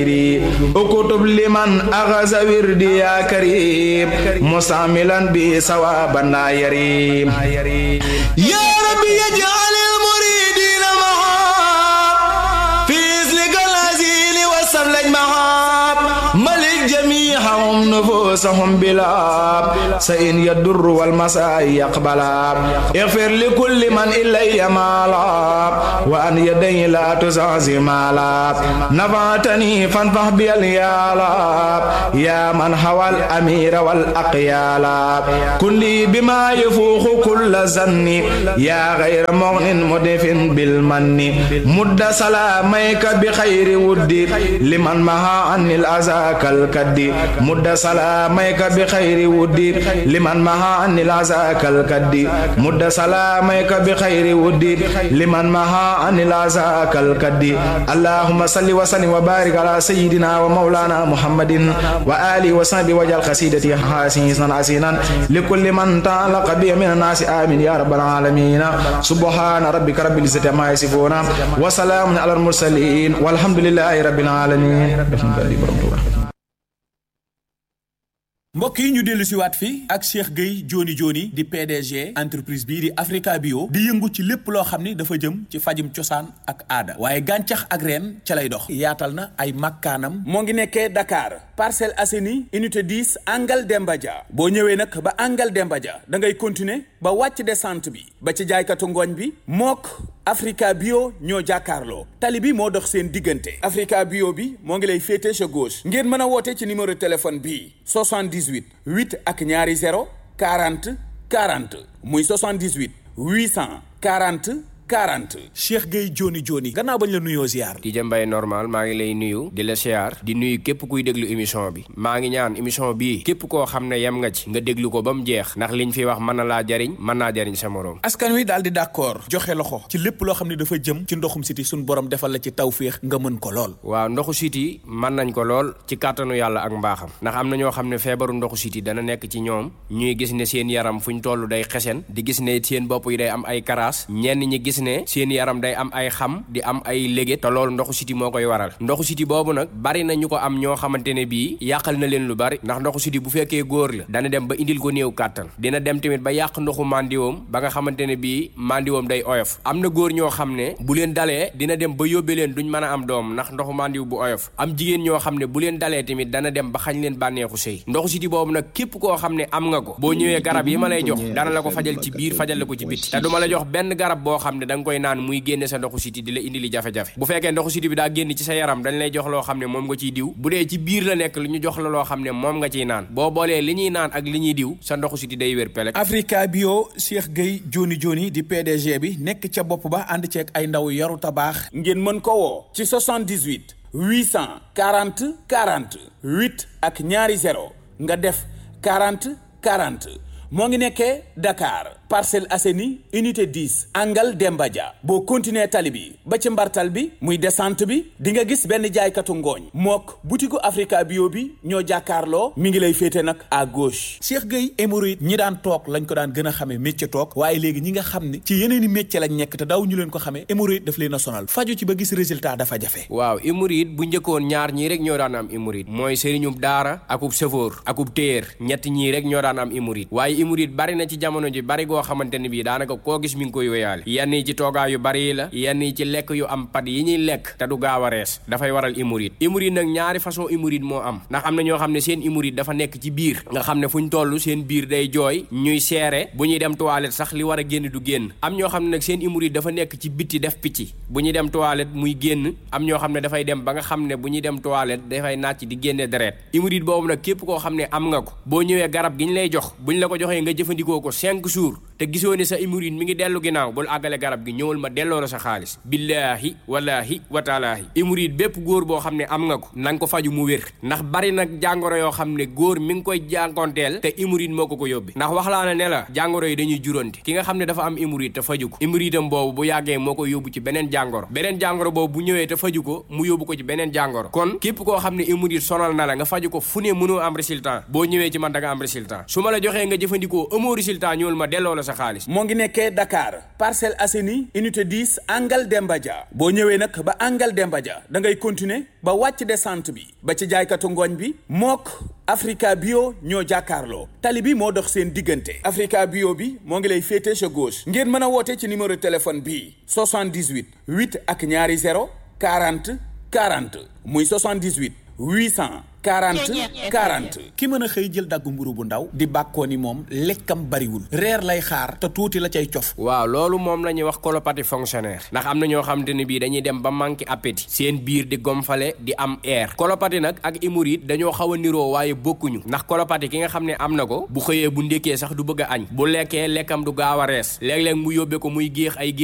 اكتب لمن أغز وردي يا كريم مستعملا بثوابنا يريم يا ربي يجعل المريدين معاب في إذنك العزيل والسبل معاب ملك جميعهم نفوسهم بلا سئن يدر والمساء يقبلا اغفر لكل من إلي مالا وأن يدي لا تزعزي مالا نفعتني فانفح بي اليالا يا من هوى الأمير والأقيالا كن لي بما يفوق كل زن يا غير مغن مدف بالمن مد سلاميك بخير ودي لمن مها عن الأذى كالكد مد سلاميك بخير ودي لمن مها عن الأذى كالكد مد سلاميك بخير ودي لمن مها عن الأذى كالكد اللهم صل وسلم وبارك على سيدنا ومولانا محمد وآله وصحبه وجل قصيدتي حسينا حسينا لكل من تعلق بي من الناس آمين يا رب العالمين سبحان ربك رب العزة عما يصفون وسلام على المرسلين والحمد لله رب العالمين mbokk yi ñu dellu si waat fii ak Cheikh Gueye Joni Joni di PDG entreprise bii di Africa Bio di yëngu ci lépp loo xam ni dafa jëm ci fajum cosaan ak aada waaye gàncax ak reen ca lay dox yaatal na ay makkaanam moo ngi nekkee Dakar Parcelles Assainies unité 10 Angal Demba Dia boo ñëwee nag ba Angal Demba Dia da ngay continuer ba wàcc descente bi ba ci jaaykatu ngooñ bi mook Africa Bio ñoo jàkkaarloo tali bi moo dox seen diggante Africa Bio bi moo ngi lay féete sa gauche ngeen mën a woote ci numéro téléphone bii 78 8 ak ñaari 0 40 40 muy 78 840 40 Cheikh Gueye Joni Joni gannaaw bañ la nuyoo ziar di jëmbay normal maa ngi lay nuyu di la siyaar di nuyu képp kuy déglu émission bi maa ngi ñaan émission bii képp koo xam ne yem nga ci nga déglu ko ba mu jeex ndax liñ fi wax mën na laa jariñ mën naa jariñ sa moroom askan wi daal di d'accord joxe loxo ci lépp loo xam ne dafa jëm ci ndoxum siti suñ borom defal la ci tawféex nga mën ko lool waaw ndoxu siti mën nañ ko lool ci kàttanu yàlla ak mbaaxam ndax am na ñoo xam ne feebaru ndoxu siti dana nekk ci ñoom ñuy gis ne seen yaram fu ñu toll day xesen di gis ne seen bopp yi day am ay karaas ñenn ñi gis ne seen yaram day am ay xam di am ay léget te loolu ndoxu siti moo koy waral ndoxu siti boobu nag bari na ñu ko am ñoo xamante ne bii yàqal na leen lu bari ndax ndoxu siti bu fekkee góor la dana dem ba indil ko néew kàttan dina dem tamit ba yàq ndoxu mandiwoom ba nga xamante ne bii mandiwoom day oyof am na góor ñoo xam ne bu leen dalee dina dem ba yóbbe leen duñ mën a am doom ndax ndoxu mandiw bu oyof am jigéen ñoo xam ne bu leen dalee tamit dana dem ba xañ leen bànneexu sëy ndoxu siti boobu nag képp koo xam ne am nga ko boo ñëwee garab yi ma lay jox dana la ko fajal ci biir fajal la ko ci bitti te duma la jox benn garab boo xam ne da nga koy naan muy génne sa ndoxu siti di la indi li jafe-jafe bu fekkee ndoxu siti bi daa génn ci sa yaram dañ lay jox loo xam ne moom nga ciy diw bu dee ci biir la nekk lu ñu jox la loo xam ne moom nga ciy naan boo boolee li ñuy naan ak li ñuy diw sa ndoxu siti day wér pelek Africa Bio Cheikh Gueye Joni Joni di PDG bi nekk ca bopp ba ànd ceeg ay ndaw yaru tabaax ngeen mën ko woo ci 78 840 40 8 ak ñaari 0 nga def 40 40 moo ngi nekkee Dakar Parcelles Assainies unité 10 Angal Demba Dia boo continuer tali bi ba ci mbartal bi muy descente bi di nga gis benn jaaykatu ngooñ mook butiku Africa Bio bi ñoo jàkkaarloo mi ngi lay féete nag à gauche. Cheikh Gueye hémorroïde ñi daan toog lañ ko daan gën a xamee métier toog waaye léegi ñi nga xam ne ci yeneen i métier lañ nekk te daw ñu leen ko xamee hémorroïde daf leen a sonal faju ci ba gis résultat dafa jafe. waaw hémorroïde bu njëkkoon ñaar ñii rek ñoo daan am hémorroïde mooy sëriñub daara akub sëfoor akub téer ñett ñii rek ñoo daan am hémorroïde waaye hémorroïde bari na ci jamono ji bari goo xamante ne bii daanaka koo gis mi ngi koy wéyaale yenn yi ci toogaa yu bari yi la yenn yi ci lekk yu am pat yi ñuy lekk te du gaaw a rees dafay waral hémorroïde hémorroïde nag ñaari façon hémorroïde moo am ndax am na ñoo xam ne seen hémorroïde dafa nekk ci biir nga xam ne fu ñu toll seen biir day jooy ñuy seere bu ñuy dem toilette sax li war a génn du génn am ñoo xam ne nag seen hémorroïde dafa nekk ci bitti def picc bu ñuy dem toilette muy génn am ñoo xam ne dafay dem ba nga xam ne bu ñuy dem toilette dafay nàcc di génne deret hémorroïde boobu nag képp koo xam ne am nga ko boo ñëwee garab gi ñu lay jox buñ la ko joxee nga jëfandikoo ko cinq jours te gisoo ne sa hémorroïde mi ngi dellu ginnaaw bul àggale garab gi ñëwal ma delloo la sa xaalis billaahi wallaahi wataalaahi hémorroïde bépp góor boo xam ne am nga ko na nga ko faju mu wér ndax bari nag jàngoro yoo xam ne góor mi ngi koy jànkonteel te hémorroïde moo ko ko yóbbi ndax wax laa ne ne la jàngoro yi dañuy juróonte ki nga xam ne dafa am hémorroïde te faju ko hémorroïde am boobu bu yàggee moo ko yóbbu ci beneen jàngoro beneen jàngoro boobu bu ñëwee te faju ko mu yóbbu ko ci beneen jàngoro kon képp koo xam ne hémorroïde sonal na la nga faju ko fu ne mënoo am résultat boo ñëwee ci man da nga am résultat su ma la joxee nga jëfandikoo amoo résultat ñëwal ma delloo la sa sa xaalis moo ngi nekkee Dakar Parcelles Assainies unité 10 Angal Demba Dia boo ñëwee nag ba Angal Demba Dia da ngay continuer ba wàcc descente bi ba ci jaaykatu ngooñ bi mook Africa Bio ñoo jàkkaarloo tali bi moo dox seen diggante Africa Bio bi moo ngi lay féete sa gauche ngeen mën a woote ci numéro téléphone bii 78 8 ak ñaari 0 40 40 muy 78 800 40 40 ki mën a xëy jël daggu mburu bu ndaw di bàkkoo ni moom lekkam bariwul reer lay xaar te tuuti la cay cof waaw loolu moom la ñuy wax colopathie fonctionnaire ndax am na ñoo xamante ne bii dañuy dem ba manqué appétit seen biir di gomfale di am air colopathie nag ak hémorroïde dañoo xaw a niroo waaye bokkuñu ndax colopathie ki nga xam ne am na ko bu xëyee bu ndékkee sax du bëgg a añ bu lekkee lekkam du gaaw a rees léeg-léeg mu yóbbee ko muy géex ay